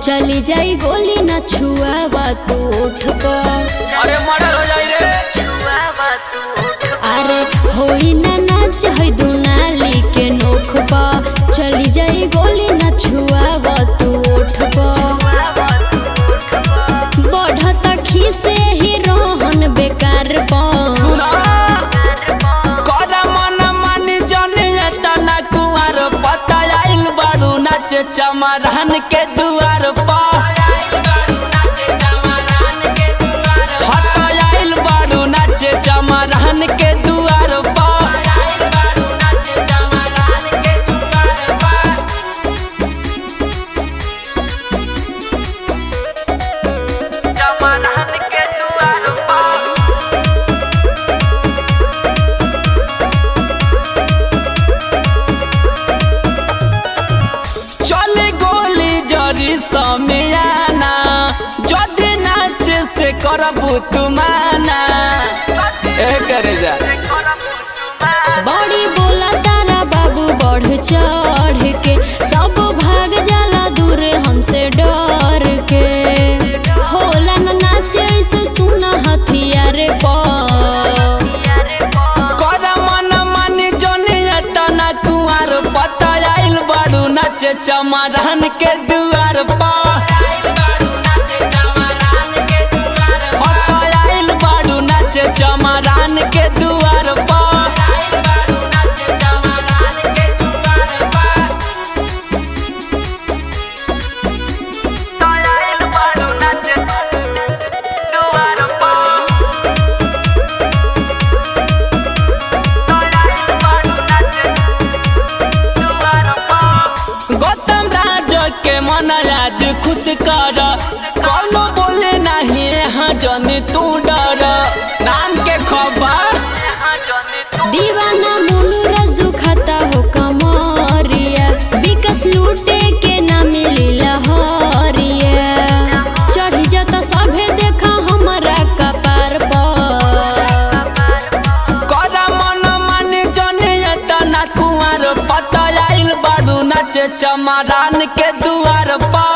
चली जाई गोली न छुआवा तू उठ पर अरे मर्डर हो जाई रे अरे होई ना नाच है दुनाली के नोख पर चली जाई गोली न छुआवा तू उठ पर बढ़ता खीसे ही रोहन बेकार पर सुना करा मन मानी जने तना कुआर पता आइल बाड़ू नाचे चमरान के दुआर पर हत आइल बाड़ू नाचे चमरान के दुआर पर चमरान के दुआर पर चले गोली जरी समियाना जदि नाच से करबू तुमाना ए करे जा बड़ी बोला तारा बाबू बढ़ चढ़ के सब भाग जाला दूर हमसे डर के होला न नाचे ऐसे सुना हथियार पर कर मन मानी जनी तना कुआर पता आइल बाड़ू नाचे चमरान के दुआर पर आइल बाड़ू नाचे चमरान के दुआर पर गौतम राज के मन आज खुश कर कौनो बोले नहीं यहाँ जनी तू डर नाम के खबर दीवाना मुनु रस दुखाता हो कमरिया विकस लूटे के ना मिली लहरिया चढ़ी जाता सभे देखा हमारा कपार पर कर मन मानी जनी तना कुआर पता आइल बाड़ू नाचे चमरान के दुआर पर